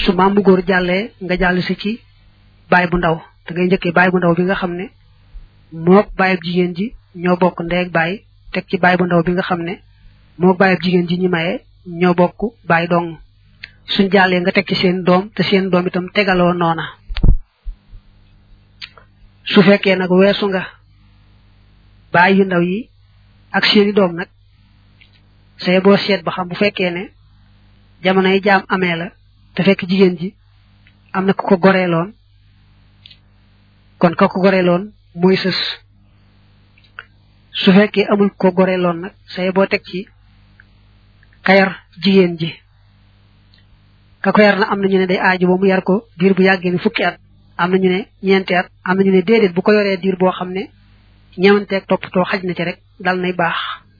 su maam mu góor jàllee nga jàll si ci baay bu ndaw da ngay njëkkee baay bu ndaw bi nga xam ne mook baayab jigéen ji ñoo bokk ndeeg baay teg ci baay bu ndaw bi nga xam ne mook baayab jigéen ji ñi maye ñoo bokk baay dong suñ jàllee nga teg ci seen doom te seen doom itam tegaloo noona su fekkee nag weesu nga baay yu ndaw yi ak seeni doom nag say boo seet ba xam bu fekkee ne jamono yi jaam amee la te fekk jigéen ji am na ku ko goreeloon kon ka ko goreeloon mooy sës su fekkee amul ko goreeloon nag say boo teg ci kayar jigéen ji ka ko yar na am na ñu ne day aaju ba mu yar ko diir bu yàggee ni fukki at am na ñu ne ñeenti at am na ñu ne déedéet bu ko yoree diir boo xam ne ñemanteeg toppatoo xaj na ci rek dal nay baax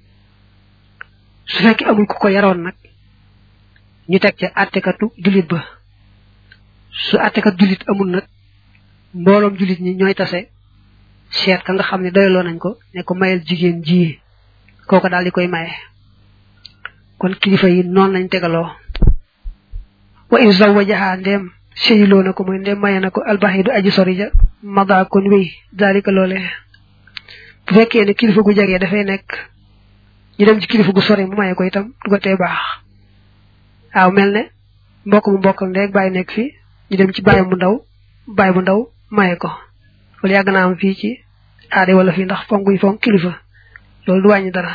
su fekkee amul ku ko yaroon nag ñu teg ca àttekatu jullit ba su àttekat jullit amul nag mbooloom jullit ñi ñooy tase seet ka nga xam ne doyloo nañ ko ne ko mayal jigéen ji kooko daal di koy maye kon kilifa yi noonu lañ tegaloo wa in zawajaha ndem seyiloo na ko mooy ndem maye na ko albaxidu aji sori ja mada kon wéy daalika loole bu fekkee ne kilifa gu jegee dafay nekk ñu dem ci kilifa gu sori mu maye ko itam du ko tee baax waaw mel ne mbokk mu mbokk ndek bàyyi nekk fi ñu dem ci bàyyi bu ndaw bàyyi bu ndaw maye ko loolu yàgg naa am fii ci aade wala fii ndax fonk yi fonk kilifa loolu du wàññi dara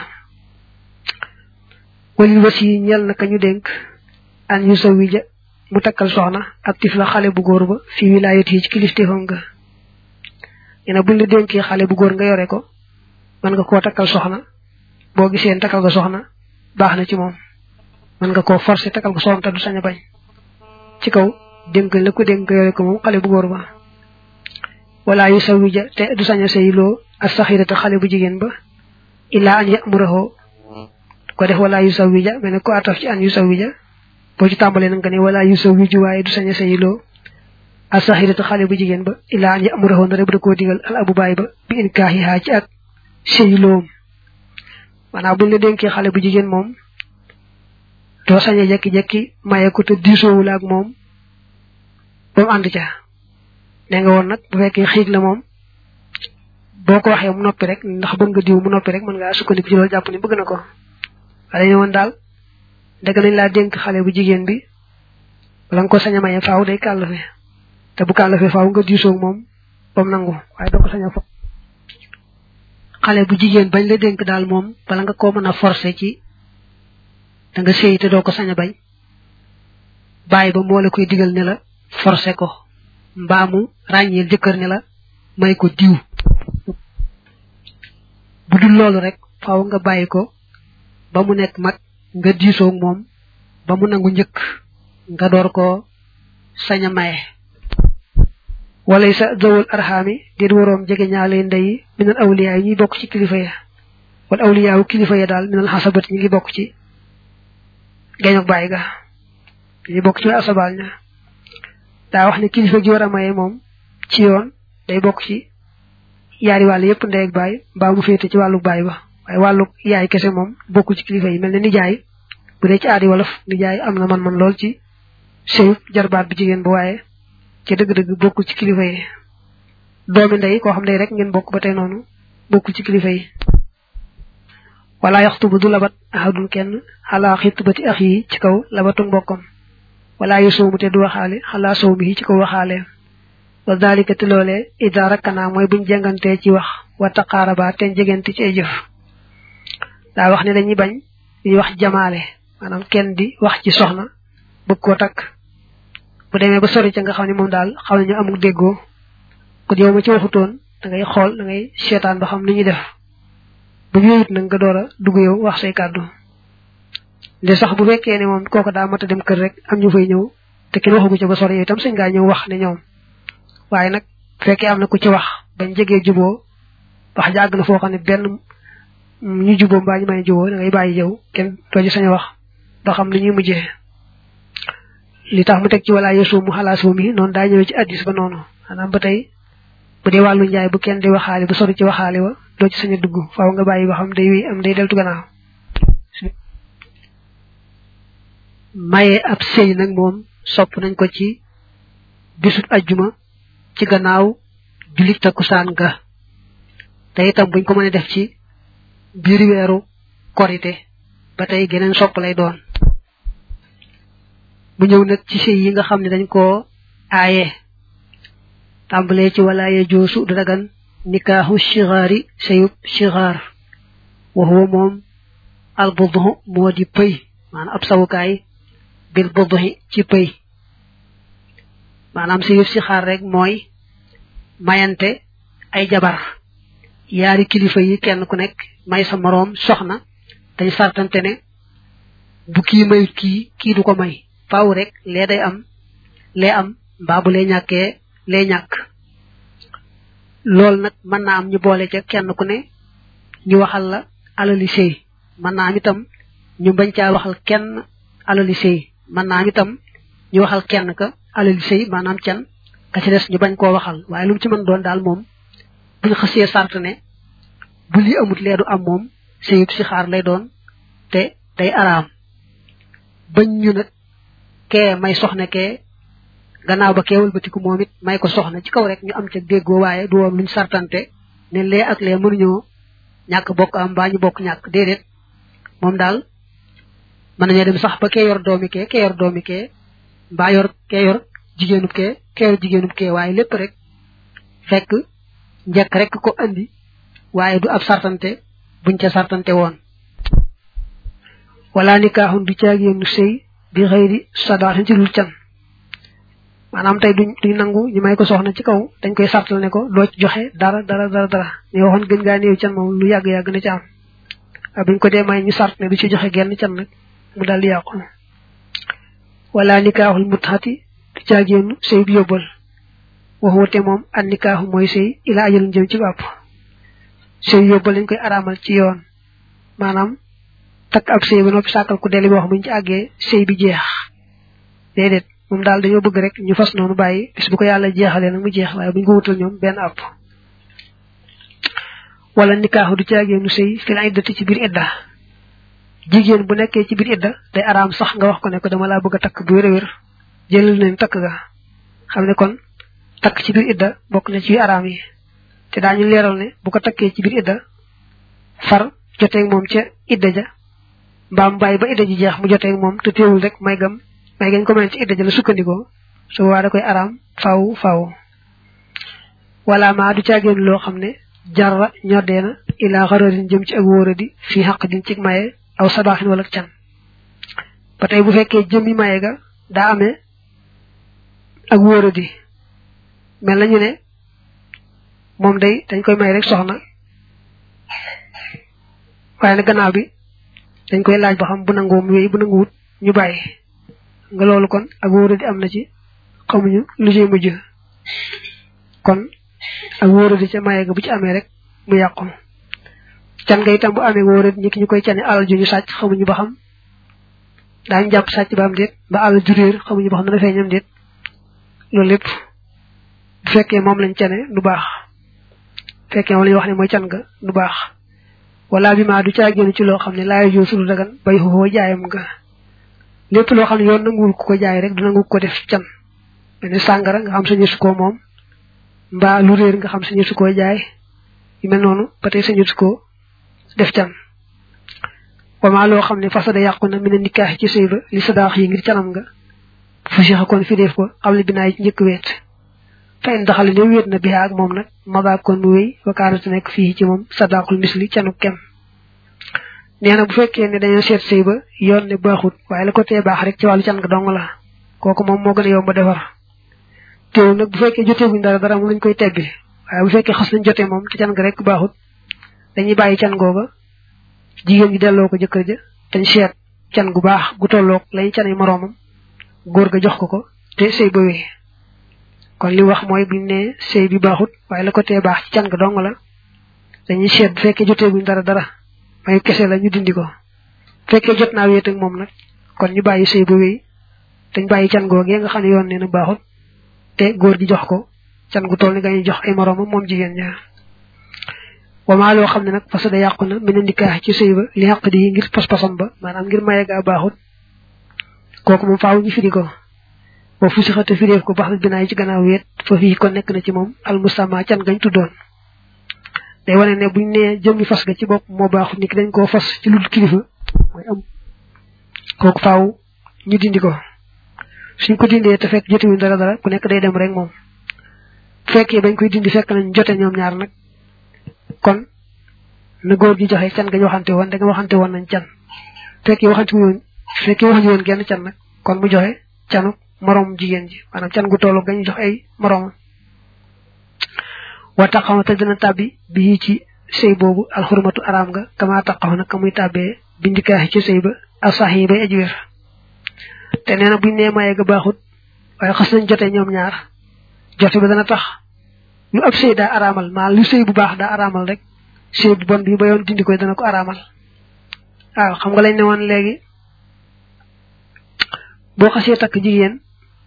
walil wasi ñel na ka ñu dénk an yu sa wija mu takkal soxna ak tif la xale bu góor ba fii wilaayat yi ci kilifteefam nga ina buñ la dénkee xale bu góor nga yore ko mën nga koo takkal soxna boo gisee takkal nga soxna baax na ci moom mën nga koo forcer takkal ko soxna te du sañ a bañ ci kaw dénk la ko dénk yore ko moom xale bu góor ba wala yu sa wija te du sañ a sayloo as saxirata xale bu jigéen ba illaa an yamurahu ko def wala yu sa wija mel ne ko ataf ci an yu sa wija boo ci tàmbalee nag nga ne wala yu sa wiju waaye du sañ a sayloo as saxirata xale bu jigéen ba illaa an yamurahu ndare bu da koo digal al abu baay ba bi in kaaxihaa ci ak sayloom maanaam buñ la dénkee xale bu jigéen moom doo sañ a jekki-jekki maye ko te diisoowul ak moom ba mu ànd ca ne nga woon nag bu fekkee xiig la moom boo ko waxee mu noppi rek ndax bëgg nga diw mu noppi rek mën ngaa sukkandiku ci loolu jàpp ni bëgg na ko waaye dañu woon daal dëgg nañ laa dénk xale bu jigéen bi bala nga ko sañ a maye faaw day kàllafe te bu kàllafe faaw nga diisoog moom ba mu nangu waaye doo ko sañ a fo xale bu jigéen bañ la dénk daal moom bala nga koo mën a forcer ci da nga séy te doo ko sañ a bañ bàyyi ba moo la koy digal ne la forcer ko mbaamu ràññeel jëkkër ne la may ko diw bu dul loolu rek faaw nga bàyyi ko ba mu nekk mag nga diisoog moom ba mu nangu njëkk nga door ko sañ a maye wala sa zawul arxaami déet waroom jege ñaale ndey minal awliya yi ñuy bokk ci kilifa ya wala awliya wu kilifa ya daal minal xasabat ñi ngi bokk ci geñok bàyyi ga ñi bokk ci asabal ña daa wax ne kilifa gi war a maye moom ci yoon day bokk ci yaari wàll yépp ndey ak baay mbaa mu féete ci wàllu baay ba waaye wàllu yaay kese moom bokku ci kilifa yi mel ne nijaay bu dee ci aadi wolof nijaay am na man-man lool ci sëyu jarbaat bu jigéen ba waaye ci dëgg-dëgg bokkul ci kilifa yi doomi ndey koo xam ne rek ngeen bokk ba tey noonu bokkul ci kilifa yi wala yaxtubu du labat ahadun kenn xalaa xitbati ax yi ci kaw labatu mbokkam wala yu sowmu te du waxaale xalaa sow mi ci kaw waxaale wa dalika te loolee ida rakkana mooy buñ jengantee ci wax wa taqaaraba te jegante ci ay jëf daa wax ne dañuy bañ ñuy wax jamaale maanaam kenn di wax ci soxna bëgg koo takk bu demee ba sori ca nga xam ne moom daal xam nañu amul déggoo kon yow ma ci waxutoon da ngay xool da ngay seetaan ba xam nu ñuy def bu ñu yëyit nag nga door a dugg yow wax say kàddu de sax bu fekkee ne moom kooku daa mat a dem kër rek am ñu fay ñëw te kenn waxagu ca ba sori yow itam sañ ngaa ñëw wax ne ñoom waaye nag fekkee am na ku ci wax bañ jegee juboo wax jàgg na foo xam ne benn ñu juboo mbaa ñu may juboo da ngay bàyyi yow kenn doo ci sañ a wax ba xam ni ñuy mujjee li tax mu teg ci wala yesu mu xalaas mi noonu daa ñëwee ci addis ba noonu maanaam ba tey bu dee wàllu njaay bu kenn di waxaale bu sori ci waxaale wa doo ci sañ a dugg faaw nga bàyyi ba xam day wéy am day deltu gannaaw maye ab sëy nag moom sopp nañ ko ci bisut ajjuma ci gannaaw jullit takkusaan ga te itam buñ ko mënee def ci biir weeru korite ba tey geneen sopp lay doon mu ñëw nag ci sëy yi nga xam ne dañ koo aaye tàmbalee ci walaaye joosu du dagan nikaaxu shigaari sëyub shigaar wa huwa moom al budhu moo di pëy maanaam ab sawukaay bil budhi ci pëy maanaam sëyub shigaar rek mooy mayante ay jabar yaari kilifa yi kenn ku nekk may sa moroom soxna dañ sartante ne bu kii mayut kii kii du ko may faaw rek lee day am lee am mbaa bu lee ñàkkee lee ñàkk loolu nag mën naa am ñu boole ca kenn ku ne ñu waxal la alali sëy mën naa am itam ñu bañ caa waxal kenn alali sëy mën naa am itam ñu waxal kenn ka alali sëy maanaam can ka ci des ñu bañ koo waxal waaye lu mu ci mën doon daal moom buñ xësee sart ne bu lii amut lee du am moom sëyub si xaar lay doon te day araam bañ ñu nag kee may soxna kee gannaaw ba kee wëlbatiku moom it may ko soxna ci kaw rek ñu am ca déggoo waaye du woon luñ sartante ne lee ak lee mënuñoo ñàkk bokk am mbaa ñu bokk ñàkk déedéet moom daal mën nañoo dem sax ba kee yor doomi kee kee yor doomi kee mbaa yor kee yor jigéenub kee kee yor jigéenub kee waaye lépp rek fekk njëkk rek ko andi waaye du ab sartante buñ ca sartante woon wala nikaaxun du caagéenu sëy bi xëyri sadaatin ci lul can maanaam tey duñ duñ nangu ñu may ko soxna ci kaw dañ koy sartal ne ko doo ci joxe dara dara dara dara ñu waxoon gën ngaa néew can moom lu yàgg-yàgg na ci am waaye buñ ko dee may ñu sart ne du ci joxe genn can nag mu daal di yàqu wala nikaaxul mutxati du caagéenu sëy bi yóbbal waxuwate moom an nikaaxu mooy sëy ila ajalun jëm ci bàpp sëy yóbbal lañ koy araamal ci yoon maanaam takk ab sëy ba noppi sàkkal ku deli boo xam buñ ci àggee sëy bi jeex déedéet moom daal dañoo bëgg rek ñu fas noonu bàyyi bis bu ko yàlla jeexalee nag mu jeex waaye buñ ko wutal ñoom benn àpp wala nikaaxu du caagee nu sëy fi la iddati ci biir idda jigéen bu nekkee ci biir idda day araam sax nga wax ko ne ko dama laa bëgg a takk bu wér a wér jëlal nañ takk ga xam ne kon takk ci biir idda bokk na ci araam yi te daañu leeral ne bu ko takkee ci biir idda far joteeg moom ca idda ja mbaam bàyyi ba idda ji jeex mu joteeg moom te teewul rek may gam may gañ ko mën ci idda ja la sukkandikoo su waa da koy araam faaw faaw wala maa du caagéen loo xam ne jarra ñoddee na ilaa xararin jëm ci ak wóoradi fii xaq din ci maye aw sadaaxin wala can ba tey bu fekkee jëmmi maye ga daa amee ak wóoradi mel nañu ne moom day dañ koy may rek soxna waaye nag gannaaw bi dañ koy laaj ba xam bu nangoo mu wéy bu nanguwut ñu bàyyi nga loolu kon ak wóoradi am na ci xamuñu lu ciy mujj kon ak wóoradi ca maye ga bu ci amee rek mu yàqu can nga itam bu amee wóoradi ñi ki ñu koy cane alal ju ñu sàcc xamuñu ba xam daañu jàpp sàcc ba am déet ba alal ju réer xamuñu ba xam dana feeñam déet loolu lépp bu fekkee moom lañ cane du baax fekkee moom lañu wax ne mooy can nga du baax wala bi maa du caa génn ci loo xam ne laayo joo sulu dagan bay xoo jaayam nga lépp loo xam ne yoon nanguwul ku ko jaay rek du nangu ko def can mel ni sàngara nga xam sañu su koo moom mbaa lu réer nga xam sañu su koo jaay yu mel noonu ba tey sañu su koo def can wamaa loo xam ne fasada yàqu na mi ne nikaax ci sëy ba li sadaax yi ngir canam nga fu sixa kon fi def ko xam le binaay ci njëkk weet fa in daxale ne wéet na bihaa ak moom nag magaa kon mu wéy wakaanate nekk fii ci moom sadaqul misli canu kem nee na bu fekkee ne dañoo seet sëy ba yoon ne baaxut waaye la ko tee baax rek ci wàllu can nga dong la kooku moom moo gën a yomb defar teew nag bu fekkee joteeguñ dara dara moom lañ koy tebbi waaye bu fekkee xas nañ jotee moom te can nga rek baaxut dañuy bàyyi can googa jigéen gi delloo ko jëkkër ja dañ seet can gu baax gu tolloog lañu canay moroomam góor ga jox ko ko te sëy ba wéy kon li wax mooy buñ ne sëy bi baaxut waaye la ko tee baax ci can nga dong la dañuy seet bu fekkee joteeguñ dara dara may kese la ñu dindi ko fekkee jot naa wéet ak moom nag kon ñu bàyyi sëy ba wéy dañ bàyyi can googee nga xam ne yoon nee na baaxut te góor gi jox ko can gu toll ni nga ñu jox ay moroomam moom jigéen ñaar wamaa loo xam ne nag parce que yàqu na mi ne ndikaax ci sëy ba li xaq di ngir pas-pasam ba maanaam ngir maye gaa baaxut kooku moom faaw ñu firi ko wa fu sixate firéef ko bax binaay ci gannaaw wéet fa fii kon nekk na ci moom almusama can gañ tuddoon day wane ne buñ nee jëmmi fas ga ci bopp moo baaxut nit ki dañ koo fas ci lu kilifa mooy am kooku faaw ñu dindi ko suñ ko dindee te fekk jotewuñ dara dara ku nekk day dem rek moom bu fekkee bañ koy dindi fekk nañ jote ñoom ñaar nag kon na góor gi joxe can gañ waxante woon da nga waxante woon nañ can fekkee waxante woon fekkee waxante woon genn can nag kon mu joxe canu morom jigéen ji maanaam can gu tollu gañ jox ay moromam wa taxaw te dina tàbbi bi ci sëy boobu alxurmatu araam nga kama taxaw nag ka muy tàbbee bindikaaxi ci sëy ba asax yi bay aji wér te nee na buñ nee maye ga baaxut waaye xas nañ jote ñoom ñaar jote ba dana tax lu ab sëy daa araamal maa lu sëy bu baax daa araamal rek sëy bu bon bi ba yoon dindi koy dana ko araamal waaw xam nga lañ ne woon léegi boo xasee takk jigéen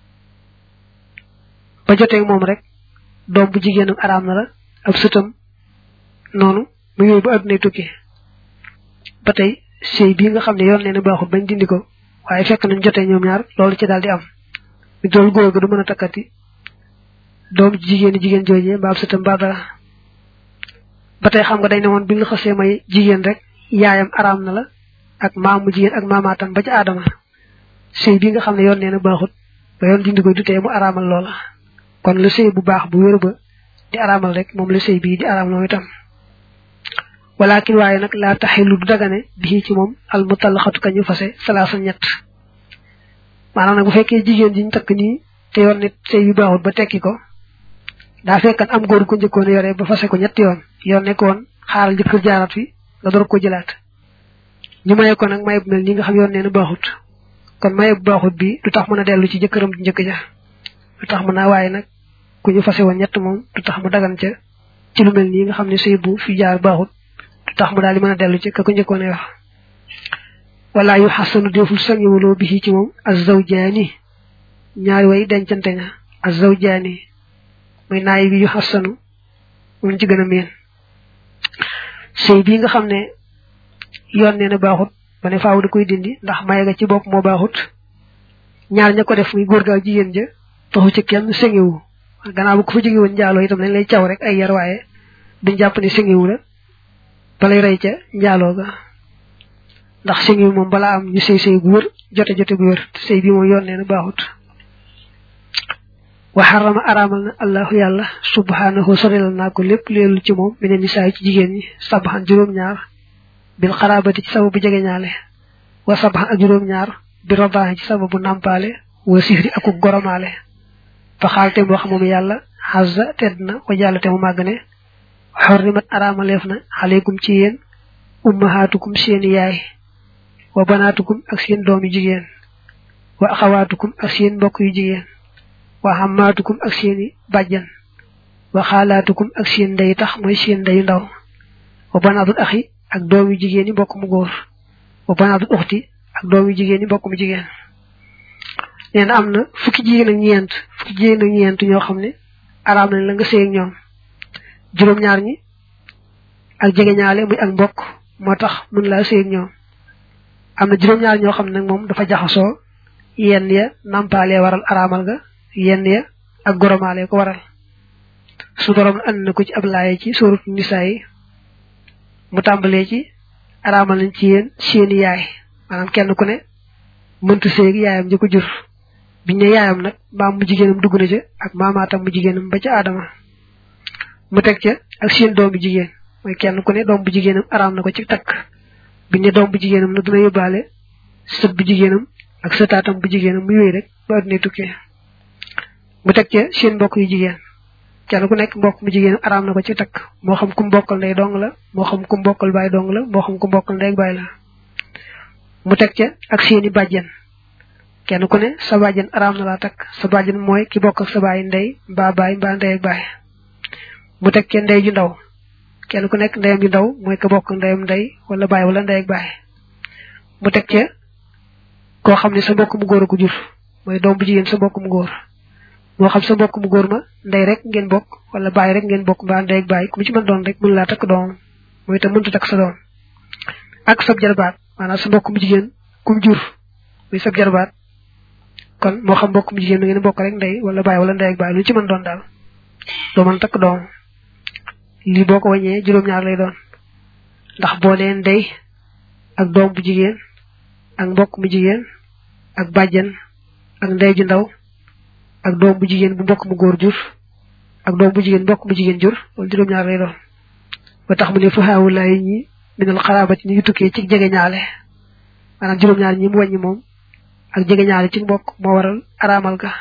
ba joteeg moom rek doom bu jigéenam araam na la ab sëtam noonu mu yooyu ba addunay tukki ba tey sëy bii nga xam ne yoon nee na baaxut bañ dindi ko waaye fekk nañ jotee ñoom ñaar loolu ci daal di am mi dool góor ga du mën a takkati doom jigéen jigéen joojee mbaa ab sëtam mbaa dara ba tey xam nga dañ ne woon bi nga xasee may jigéen rek yaayam araam na la ak maamu jigéen ak maamaatam ba ci aadama sëy bi nga xam ne yoon nee na baaxut ba yoon dindi ko du tee mu araamal loola kon la sëy bu baax bu wér ba di araamal rek moom la sëy bii di araamal moom itam walakin waaye nag laa taxilu du dagane bii ci moom al mutallaxatu kañu fase salaasa ñett maanaam nag bu fekkee jigéen ji ñu takk nii te yoon nit sëy bi baaxut ba tekki ko daa fekkan am góor ko njëkkoon yore ba fase ko ñetti yoon yoon nekkoon xaaral jëkkër jaarat fi nga door ko jëlaat ñu maye ko nag maye bu mel nii nga xam yoon nee na baaxut kon maye bu baaxut bi du tax mën a dellu ci jëkkëram ju njëkk ja du tax mën a waaye nag ku ñu fase woon ñett moom du tax mu dagan ca ci lu mel nii nga xam ne sëy bu fi jaar baaxut du tax mu daal di mën a dellu ci ka ko njëkkoon wax wala yu xasanu deful sangiwuloo bi ci moom azawjaani ñaari way dencante nga azawjaani muy naay bi yu xasanu moom ci gën a miin sëy bii nga xam ne yoon nee na baaxut ba ne faaw da koy dindi ndax maye ga ci bopp moo baaxut ñaar ña ko def muy góor gaa jigéen ja taxu ci kenn sengiwu gannaaw bu ko fa jóge woon njaaloo itam dañ lay caw rek ay yar waaye duñ jàpp ne sengiwu la balay rey ca njaaloo ga ndax sengiwu moom balaa am ñu sëy sëy gu wër jote jote gu wër sëy bi moom yoon nee na baaxut wa xarama araamal na allahu yàlla subhanahu sorelal naa ko lépp leelu ci moom mine nisaay ci jigéen ñi sabaxan juróom-ñaar bil xaraabati ci sababu jege ñaale wa sabaxan ak juróom-ñaar bi robaaxi ci sababu nàmpaale wa sifri akuk goromaale fa xaalte mu wax moom yàlla xazza tedd na wa jàllate mu màgg ne xorrimat araamaleef na aleykum ci yéen ummahaatukum seeni yaay wa banaatukum ak seen doomi jigéen wa axawaatukum ak seen mbokk yu jigéen wa xammaatukum ak seeni bàjjan wa xaalaatukum ak seen ndey tax mooy seen ndeyu ndaw wa banaatul axi ak doomi jigéen yi mbokk mu góor wa banaatul uxti ak doomi jigéen yi mbokk mu jigéen nee na am na fukki jigéen ak ñeent fukki jigéen ak ñeent ñoo xam ne araam nañ la nga sëy ak ñoom juróom-ñaar ñi ak jegeñaale muy ak mbokk moo tax mun laa sëy ak ñoom am na juróom-ñaar ñoo xam ne nag moom dafa jaxasoo yenn ya nampaalee waral araamal ga yenn ya ak goromaale ko waral su borom and na ko ci ab laaye ci sóorut nisaa yi mu tàmbalee ci araamal nañ ci yéen seeni yaay maanaam kenn ku ne mënta séeg yaayam ji ko jur biñ ne yaayam nag maam mu jigéenam dugg na ca ak maamaatam mu jigéenam ba ca aadama mu teg ca ak seen doom bu jigéen mooy kenn ku ne doom bu jigéenam araam na ko ci takk biñ ne doom bu jigéenam nag dina yóbbaale sët bu jigéenam ak sëtaatam bu jigéenam mu yooyu rek ba adduna tukkee mu teg ca seen mbokk yu jigéen kenn ku nekk mbokk mu jigéenam araam na ko ci takk moo xam ku mbokkal ndey dong la moo xam ku mbokkal baay dong la moo xam ku mbokkal ndey ak baay la mu teg ca ak seeni bàjjen kenn ku ne sa bàjjen araam na laa takk sa bàjjen mooy ki bokk ak sa baay ndey mbaa baay mbaa ndey ak baay mu teg ca ndey ju ndaw kenn ku nekk ndeyam ju ndaw mooy ka bokk ndeyam ndey wala baay wala ndey ak baay mu teg ca koo xam ne sa mbokk mu góor a ko jur mooy doom bu jigéen sa mbokk mu góor moo xam sa mbokk mu góor ma ndey rek ngeen bokk wala baay rek ngeen bokk mbaa ndey ak baay ku mu ci mën doon rek mën laa takk doomam mooy itam mënta takk sa doom ak sab jarbaat maanaam sa mbokk mu jigéen kum jur muy sab jarbaat kon moo xam mbokk mu jigéen mi ngeen bokk rek ndey wala baay wala ndey ak baay lu ci mën doon daal doo mën takk doom lii boo ko wàññee juróom-ñaar lay doon ndax boo leen ndey ak doom bu jigéen ak mbokk mu jigéen ak bàjjen ak ndey ju ndaw ak doom bu jigéen bu mbokk mu góor jur ak doom bu jigéen mbokk mu jigéen jur loolu juróom-ñaar lay doon ba tax mu ne fuhaawulaay ñi minal xaraabati ñi ngi tukkee ci jege ñaale maanaam juróom-ñaar ñi mu wàññi moom ak jege ñaale ci mbokk moo waral araamal ga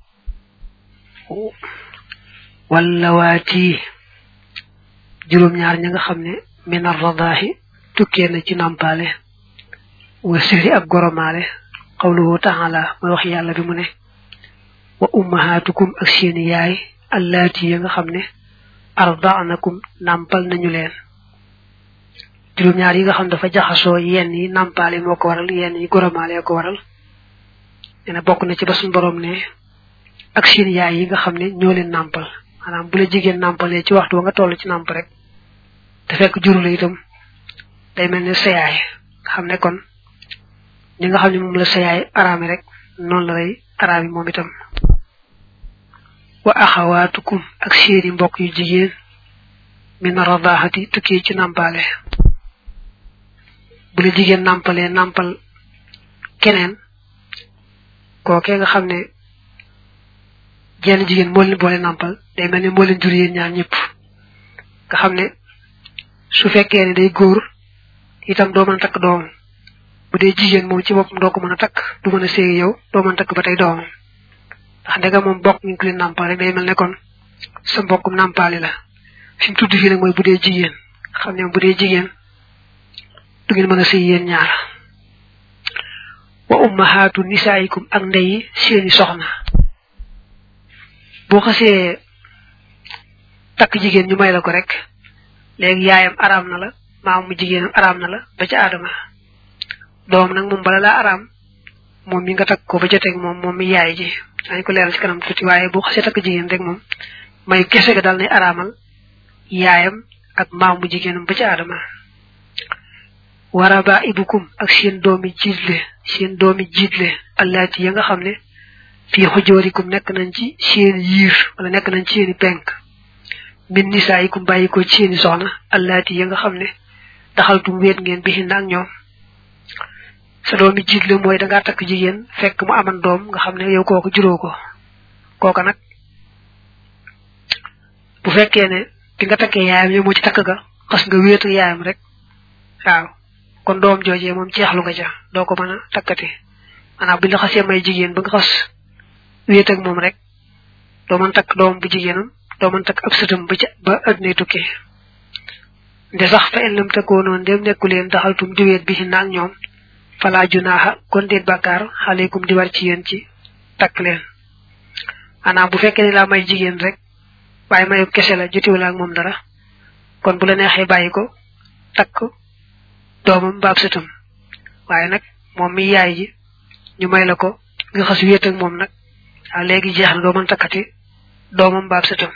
wala waati juróom-ñaar ña nga xam ne minar radaahi tukkee na ci nampaale wa siri ak goromaale qawluhu taala mooy wax yàlla bi mu ne wa ummahatukum ak seeni yaay allaati ya nga xam ne ardaanakum nampal nañu leen juróom-ñaar yi nga xam dafa jaxasoo yenn yi nampaale moo ko waral yenn yi goromaale ko waral nee bokk na ci ba suñu borom ne ak seen yaay yi nga xam ne ñoo leen nàmpal maanaam bu la jigéen nàmpalee ci waxtu wa nga toll ci nàmp rek te fekk juru la itam day mel ne sa yaay nga xam ne kon ñi nga xam ne moom la sa yaay araami rek noonu la lay araami moom itam wa axawaatukum ak seeni mbokk yu jigéen min radaxati tukkee ci nàmpaale bu la jigéen nàmpalee nàmpal keneen kookee nga xam ne jenn jigéen moo leen boole nàmpal day mel ne moo leen jur yéen ñaar ñëpp nga xam ne su fekkee ne day góor itam doo mën a takk doomam bu dee jigéen moom ci boppam doo ko mën a takk du mën a séegi yow doo mën a takk ba tey doomam ndax ndega moom bokk ñu ko leen nàmpal rek day mel ne kon sa mbokkum nàmpaali la fi mu tudd fii nag mooy bu dee jigéen xam ne bu dee jigéen du ngeen mën a sëy yéen ñaar wa ummahaatu nisaayikum ak ndeyi seeni soxna boo xasee takk jigéen ñu may la ko rek léegi yaayam araam na la maam mu jigéenam araam na la ba ca aadama doom nag moom bala laa araam moom mi nga takk ko ba joteeg moom moom mi yaay ji dañ ko leeral ci kanam tuuti waaye boo xasee takk jigéen rek moom may kese ga dal nay araamal yaayam ak maam mu jigéenam ba ca aadama waraba ibukum ak seen doomi jiitle seen doomi jiitle allaati ya nga xam ne fii xujoorikum nekk nañ ci seeni yiir wala nekk nañ ci seeni penk min nisaayikum bàyyi ko ci seeni soxna allaati ya nga xam ne daxaltum weet ngeen bihin ak ñoom sa doomi jiitle mooy dangaa takk jigéen fekk mu aman doom nga xam ne yow kooku juróo ko kooka nag bu fekkee ne bi nga takkee yaayam yow moo ci takk ga xas nga wéet ak yaayam rek waaw kon doom joojee moom jeexlu nga ca doo ko mën a takkati maanaam bi la xasee may jigéen ba nga xas wéet ak moom rek doo mën takk doom bu jigéenam doo mën takk ab sëtam ba ca ba addunay tukki nde sax fa en lam takkoo noonu dem nekku leen daxaltum di weet bi ci naag ñoom falaa junaaxa kon déet bàkkaar xaleekum di war ci yéen ci takk leen maanaam bu fekkee ne laa may jigéen rek waaye mayu kese la jotiwula ak moom dara kon bu la neexee bàyyi ko takk doomam baab sëtam waaye nag moom mi yaay ji ñu may la ko nga xas wéet ak moom nag waaw léegi jeex na doo mën takkati doomam baab sëtam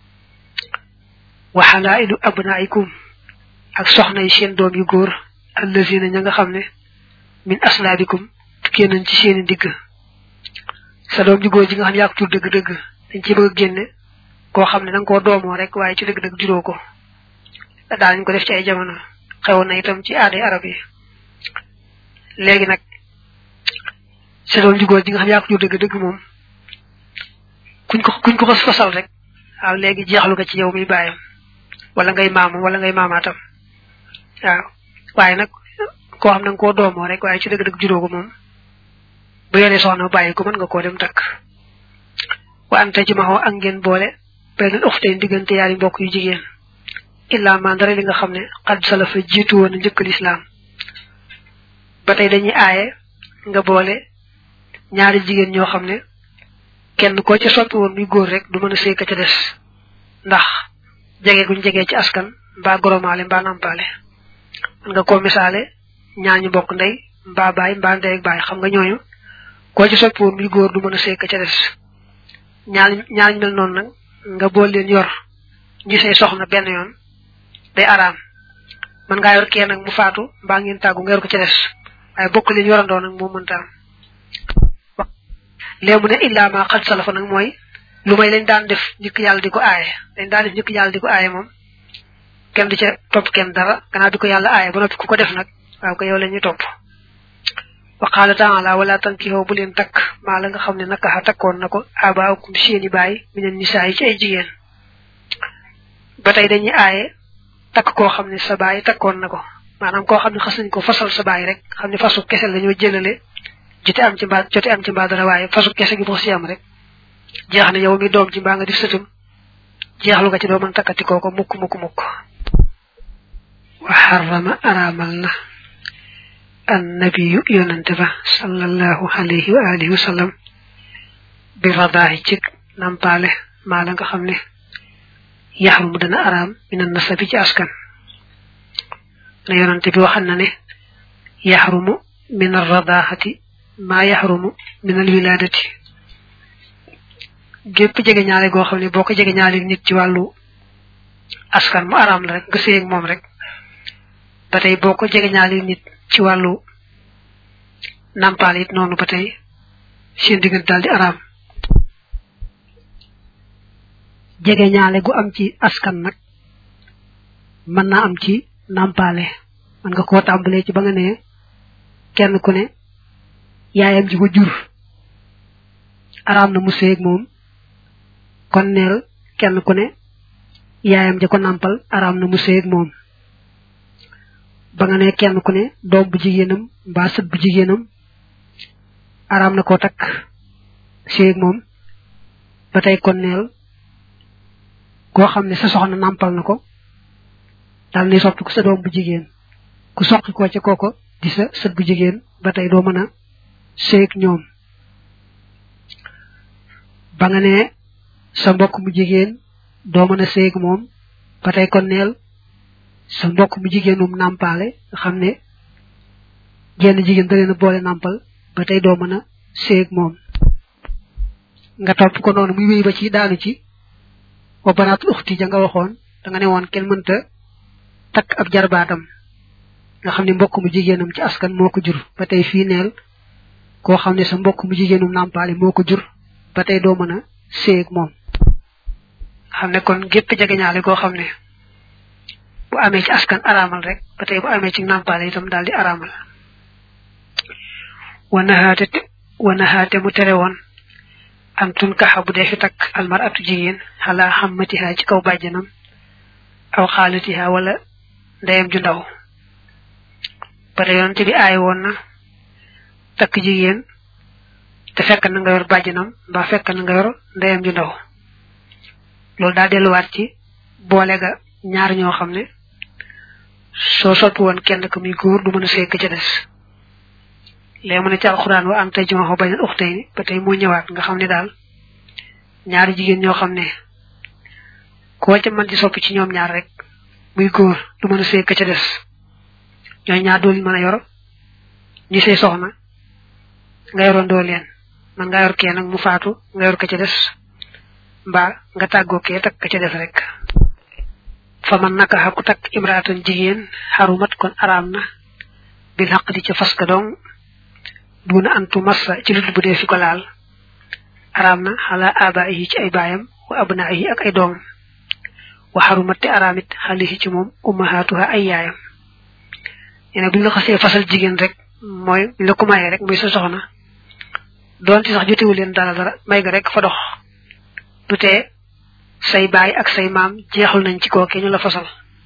wa xalailu abnaikum ak soxna yi seen doom yu góor allazina ña nga xam ne min aslaabikum tukkee nañ ci seeni digg sa doom ju góor ji nga xam ne yaa ko tur dëgg-dëgg dañ ci bëgg a génne koo xam ne da nga koo doomoo rek waaye ci dëgg-dëgg juróo ko daanañ ko def ci ay jamono xewoon na itam ci aaday arab yi léegi nag sa doom ju góor ji nga xam ne yaa ko tur dëgg-dëgg moom kuñ ko kuñ ko xas fasal rek waaw léegi jeexlu nga ci yow mi bàyyam wala ngay maamu wala ngay maamaatam waaw waaye nag koo xam ne nga koo doomoo rek waaye ci dëgg-dëgg juróo ko moom bu yoree soxna bàyyi ko mën nga koo dem takk wa anta ci maxoo ak ngeen boole benn uxteen diggante yaari mbokk yu jigéen illa man dara li nga xam ne xad salafa jiitu woon njëkk lislaam ba tey dañuy aaye nga boole ñaari jigéen ñoo xam ne kenn koo ca soppi woon muy góor rek du mën a sëy ka ca des ndax jege guñ jegee ci askan mbaa goromaale mbaa nampaale man nga koo misaale ñaañu bokk ndey mbaa baay mbaa ndey ak baay xam nga ñooñu koo ci soppi woon muy góor du mën a sëy ka ca des ñaar ñaar ñu mel noonu nag nga bool leen yor ñu say soxna benn yoon day araam man ngaa yor kee nag mu faatu mbaa ngeen tàggu nga yor ko ca des waaye bokk leen yorandoo nag moo mënta am léegi mu ne illaa ma xad salafa nag mooy lu may lañ daan def njëkk yàlla di ko aaye lañ daan def njëkk yàlla di ko aaye moom kenn du ca topp kenn dara gannaaw di ko yàlla aaye ba noppi ku ko def nag waaw ko yow la ñuy topp wa qaala taala wala tankihoo bu leen takk maa la nga xam ne naka takkoon na ko abaakum seeni baay minen nisaa yi ci ay jigéen ba tey dañuy aaye takk koo xam ne sa baay takkoon na ko maanaam koo xam ne xas nañ ko fasal sa baay rek xam ne fasu kese lañoo jëlale jote am ci mbaa jote am ci mbaa dara waaye fasu kese gi boo si am rek jeex na yow mi doom ci mbaa nga di sëtum jeexlu nga ci doo mën takkati kooko mukk mukk mukk wa xarama araamal na annabiyu yonante ba sallallahu alayhi wa alihi wa sallam bi radaahi ci nampaale maa la nga xam ne yaxrumu dana araam mina nasabi ci askan na yonante bi waxal na ne yaxrumu min arradaahati maa yaxrumu min alwilaadati gépp jege ñaale goo xam ne boo ko jege ñaale nit ci wàllu askan mu araam la rek nga séy ak moom rek ba tey boo ko jege ñaale nit ci wàllu nampaal it noonu ba tey seen diggante daal di araam jege ñaale gu am ci askan nag mën naa am ci nampaale mën nga koo tàmbalee ci ba nga ne kenn ku ne yaayam ji ko jur araam na mu séeg moom kon neel kenn ku ne yaayam ja ko nàmpal araam na mu séeg moom ba nga ne kenn ku ne doom bu jigéenam mbaa sët bu jigéenam araam na koo takk séeg moom ba tey kon neel koo xam ne sa soxna nàmpal na ko daal ni soppi ko sa doom bu jigéen ku soqi ko ca kooko di sa sët bu jigéen ba tey doo mën a séeg ñoom ba nga ne sa mbokk mu jigéen doo mën a séeg moom ba tey kon neel sa mbokk mu jigéenum nàmpaale nga xam ne jenn jigéen da leen a boole nàmpal ba tey doo mën a séeg moom nga topp ko noonu muy wéy ba ci daanu ci wa banaatul uxti ja nga waxoon da nga ne woon kenn mënta takk ab jarbaatam nga xam ne mbokk mu jigéenam ci askan moo ko jur ba tey fii neel koo xam ne sa mbokk mu jigéenum nàmpaale moo ko jur ba tey doo mën a séeg moom xam ne kon gépp jegeñaale koo xam ne bu amee ci askan araamal rek ba tey bu amee ci nàmpaale itam daal di araamal wanahaate wanahaate mu tere woon am tun kaxa bu dee fi takk almar atu jigéen xalaa xammatiha ci kaw bàjjanam aw xaalatiha wala ndeyam ju ndaw bare yonte bi aay woon na takk jigéen te fekk na nga yor bàjjanam mbaa fekk na nga yor ndeyam ju ndaw loolu daa delluwaat ci boole ga ñaar ñoo xam ne soo soppi woon kenn ko muy góor du mën a sekk ca des léegi mu ne ci alxuraan wa am tey ci ma bañ a uxtay ni ba tey moo ñëwaat nga xam ne daal ñaari jigéen ñoo xam ne koo ca mën di soppi ci ñoom ñaar rek muy góor du mën a sekk ca des ñooy ñaar dool mën a yor ñi say soxna nga yoroon doo leen man nga yor kee nag mu faatu nga yor ka ca des mbaa nga tàggoo kee takk ka ca des rek fa man naka xaku takk imraatan jigéen xarumat kon araam na bil xaq di ca fas ka dong duna antu massa ci lu bu dee fi ko laal araam na xala aba yi ci ay baayam wa abna yi ak ay doom wa xarumat te araamit xalihi ci moom ummahatuha ay yaayam yene buñ la xasee fasal jigéen rek mooy buñ la ko mayee rek muy sa soxna doon ci sax jotewu leen dara dara may ga rek fa dox du tee say baay ak say maam jeexul nañ ci kooke ñu la fasal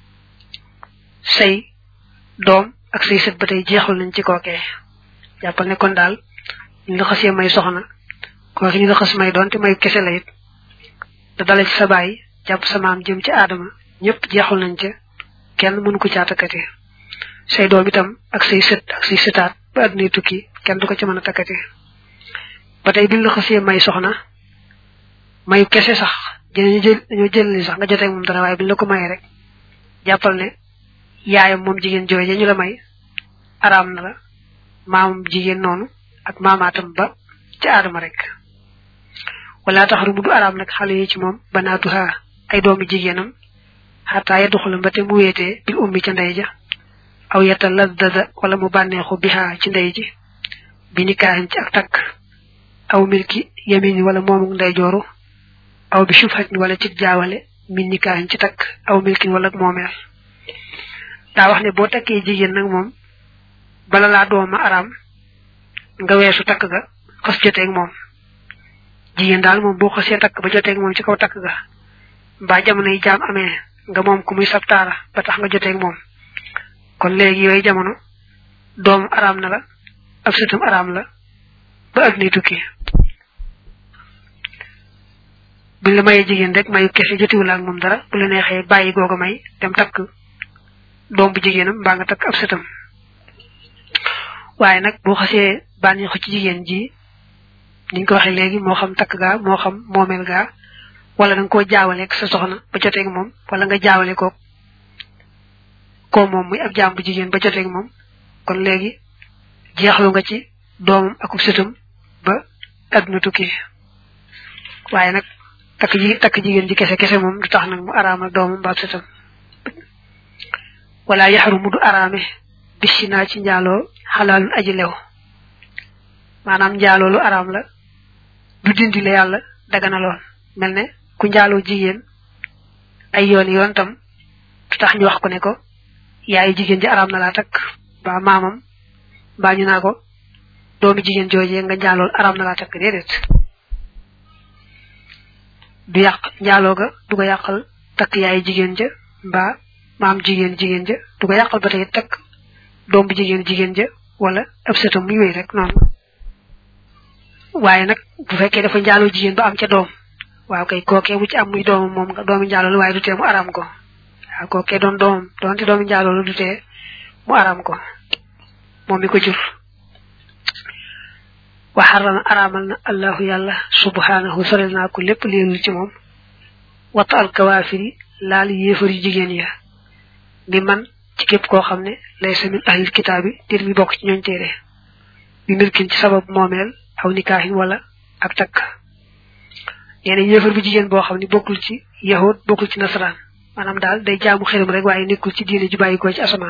say doom ak say sët ba tey jeexul nañ ci kooke jàppal ne kon daal ñu la xasee may soxna kooke ñu la xas may doon te may kese la it da dale ci sa baay jàpp sa maam jëm ci aadama ñëpp jeexul nañ ca kenn mënu ko caatakkati say doom itam ak say sët ak say sëtaat ba addunay tukki kenn du ko ci mën a takkati ba tey biñ la xasee may soxna mayu kese sax dinañu jël dañoo jël ni sax nga jotee moom dara waaye biñ la ko mayee rek jàppal ne yaayam moom jigéen jooje ñu la may araam na la maamam jigéen noonu ak maamaatam ba ci aadama rek wala tax rumu du araam nag xale yi ci moom banaatuha ay doomi jigéenam xataa ya duxula ba te mu wéetee bil ummi ca ndey ja aw yetta laddada wala mu bànneexu biha ci ndey ji bi nikaahin ci ak takk aw milki yamini wala moomu ndeyjooru aw bi shubhatin wala ci jaawale min nikaahin ci takk aw milkin wala moomeel daa wax ne boo takkee jigéen nag moom bala laa dooma araam nga weesu takk ga xas joteeg moom jigéen daal moom boo xasee takk ba joteeg moom ci kaw takk ga mbaa jamono yi jaam amee nga moom ku muy sabtaara ba tax nga joteeg moom kon léegi yooyu jamono doom araam na la ab sëtam araam la ba ak ni tukki buñ la mayee jigéen rek mayu kese jotiwul ak moom dara bu la neexee bàyyi googa may dem takk doom bu jigéenam mbaa nga takk ab sëtam waaye nag boo xasee bànneexu ci jigéen ji niñ ko waxee léegi moo xam takk gaa moo xam moomeel gaa wala da nga koo jaawaleeg sa soxna ba joteeg moom wala nga jaawale ko koo moom muy ab jaam bu jigéen ba joteeg moom kon léegi jeexlu nga ci doomam akub sëtam ba adduna tukki waaye nag takk ji takk jigéen ji kese kese moom du tax nag mu araamal doomam ba ab sëtam wala yaxarumu du araame bisi naa ci njaaloo xalaalun aji lew maanaam njaaloo lu araam la du dindi la yàlla daganaloon mel ne ku njaaloo jigéen ay yoon yoon tam du tax ñu wax ko ne ko yaayu jigéen ji araam na laa takk ba maamam mbaa ñu naa ko doomi jigéen joojee nga njaalool araam na laa takk déedéet du yàq njaaloo ga du ko yàqal takk yaayu jigéen ja mbaa maam jigéen jigéen ja du ko yàqal ba tey takk doom bu jigéen jigéen ja wala ab sëtam muy wéy rek noonu waaye nag bu fekkee dafa njaaloo jigéen ba am ca doom waaw kay kookee mu ci am muy doomam moom nga doomi njaaloo waaye du tee mu araam ko waaw kookee doon doomam doonte doomi njaaloo du tee mu araam ko moom mi ko jur wa xarama araamal na allahu yàlla subhanahu sorel naa ko lépp leelul ci moom wata al kawaafiri laal yéefari jigéen ya mi man ci képp koo xam ne lay sa min ahlil kitaabi dir mi bokk ci ñooñ téere bi milkin ci sabab moomeel aw nikaahin wala ak takk nee na yéefar bu jigéen boo xam ne bokkul ci yahud bokkul ci nasaraan maanaam daal day jaamu xelam rek waaye nekkul ci diine ju bàyyikoo ci asamaan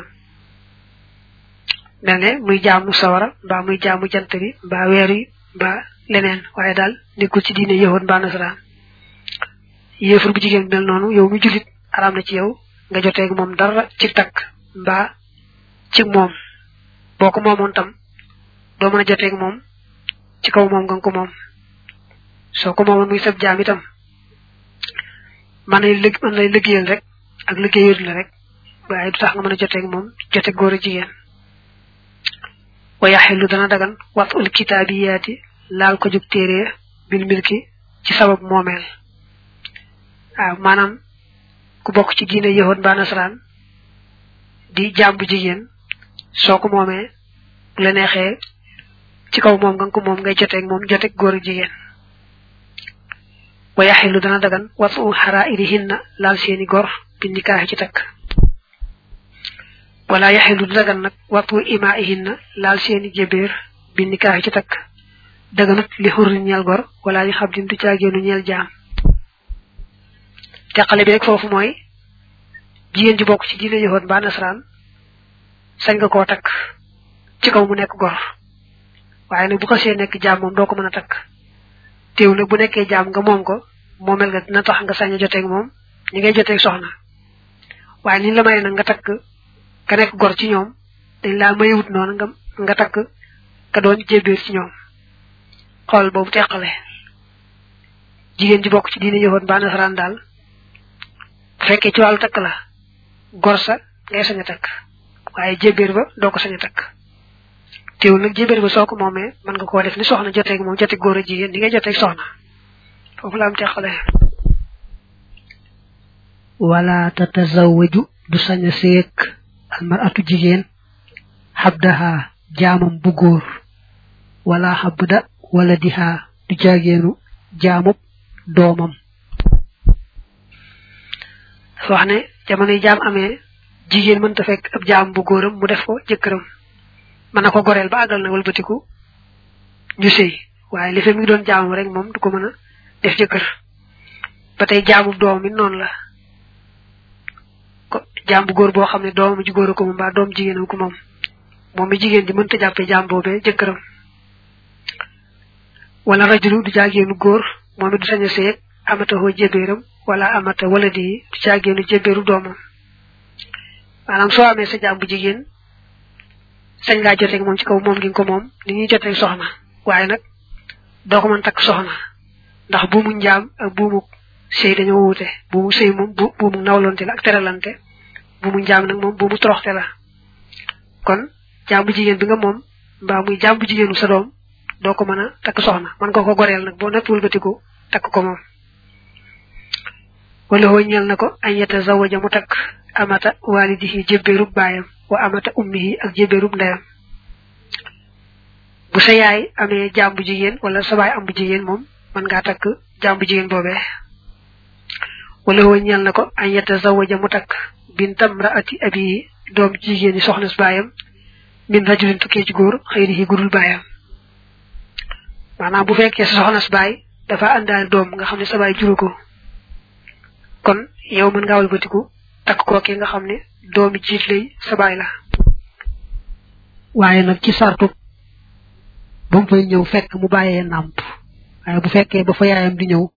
mel ne muy jaamu sawara mbaa muy jaamu jant bi mbaa weer yi mbaa leneen waaye daal nekkul ci diine yahud mbaa nasaraan yéefar bu jigéen mel noonu yow mi julit araam na ci yow nga joteeg moom dara ci takk mbaa ci moom boo ko moomoon tam doo mën a joteeg moom ci kaw moom nga ko moom soo ko moomoon muy sab jaam itam man lay lëg man lay liggéeyal rek ak liggéeyal la rek waaye du tax nga mën a joteeg moom jote góor a jigéen wa yaxillu dana dagan wat ul kitaabiyaati laal ko jug téere bil milki ci sabab moomeel waaw maanaam ku bokk ci diine yahud mbaa nasaraan di jaam bu jigéen soo ko moomee bu la neexee ci kaw moom nga ko moom ngay joteeg moom joteeg góor a jigéen wa yaxilu dana dagan watu xaraa'irihinna laal seeni gor bi nikaaxi ci takk wala yaxilu du dagan nag watu imaa'ihinna laal seeni jébéer bi nikaaxi ci takk daganut li xurri ñeel gor wala li xam din du caageenu ñeel jaam teqale bi rek foofu mooy jigéen ji bokk ci diine yahood mbaa nasaraan sañ nga koo takk ci kaw mu nekk gor waaye nag bu ko see nekk jaam moom doo ko mën a takk teew nag bu nekkee jaam nga moom ko moomel nga dina tax nga sañ a joteeg moom ñi ngay joteeg soxna waaye ni la may nag nga takk ka nekk gor ci ñoom dañ laa mayewut noonu nga nga takk ka doon jébbiir ci ñoom xool boobu teqale jigéen ji bokk ci diine yahood mbaa nasaraan daal bu fekkee ci wàllu takk la gor sa ngay sañ a takk waaye jébéer ba doo ko sañ a takk teewul nag jébéer ba soo ko moomee mën nga koo def ni soxna joteeg moom joteeg góor a jigéen ni ngay joteeg soxna foofu la am teqale wala tatazawwaju du sañ a seek almaratu jigéen xabdaha jaamam bu góor wala xabda wala diha du jaageenu jaamub doomam dafa wax ne jamono yi jaam amee jigéen mënta fekk ab jaam bu góoram mu def ko jëkkëram mën na ko goreel ba àggal na walbatiku ñu sëy waaye li fi mi ngi doon jaamam rek moom du ko mën a def jëkkër ba tey jaamu doom mi noonu la ko jaam bu góor boo xam ne doomam ji góor ko moom mbaa doom jigéenam ko moom moom mi jigéen ji mënta jàppee jaam boobee jëkkëram wala rajulu du jaageenu góor moom it du sañ a seeg amata hoo jébéeram wala amata wala di du jaageenu jébéeru doomam maanaam soo amee sa jaam bu jigéen sañ ngaa joteeg moom ci kaw moom gi nga ko moom ni ñuy joteeg soxna waaye nag doo ko mën takk soxna ndax buumu njaam ak buumu sëy dañoo wuute buumu sëy moom bu buumu nawlonte la ak teralante buumu njaam nag moom buumu toroxte la kon jaam bu jigéen bi nga moom mbaa muy jaam bu jigéenu sa doom doo ko mën a takk soxna mën nga ko goreel nag boo nekk wëlbatiku takk ko moom wala hoo ñeel na ko añ yeta zawaja mu takk amata walidihi jébbeerub baayam wa amata ummihi ak jébbeerub ndeyam bu sa yaay amee jaam bu jigéen wala sa baay am bu jigéen moom mën ngaa takk jaam bu jigéen boobee wala hoo ñeel na ko añ yeta zawaja mu takk bintam raati abi doom jigéen yi soxna si baayam min rajulin tukkee ci góor xëy na gudul baayam maanaam bu fekkee sa soxna si baay dafa àndaale doom nga xam ne sa baay juru ko kon yow mën ngaa walbatiku takk kookee nga xam ne doomi jiit lay sa baay la waaye nag ci sartu ba mu fay ñëw fekk mu bàyyee nàmp waaye bu fekkee ba fa yaayam di ñëw